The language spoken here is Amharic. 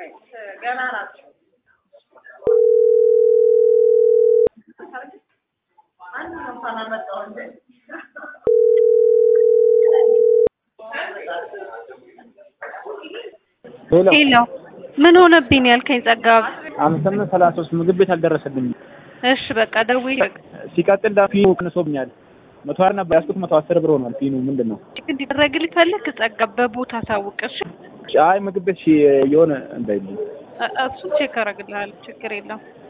ገና ናቸው። አንድ ነው እንኳን አመጣው እንጂ ሄሎ ሄሎ ምን ሆነብኝ ያልከኝ ጸጋ? አምስት ስምንት ሰላሳ ሶስት ምግብ ቤት አልደረሰልኝም። እሺ በቃ ደውዬ ሲቀጥል ዳ ፊኑ ቀንሶብኛል። መቶ ሀያ ነበር ያዝኩት መቶ አስር ብር ሆኗል። ፊኑ ምንድን ነው? ቼክ እንዲደረግልህ ፈለግ ጸጋ በቦታ አሳውቅ እሺ። አይ ምግብ ቤት ሺ የሆነ እንዳይልኝ እ- እሱን ቼክ አደርግልሃለሁ ችግር የለም።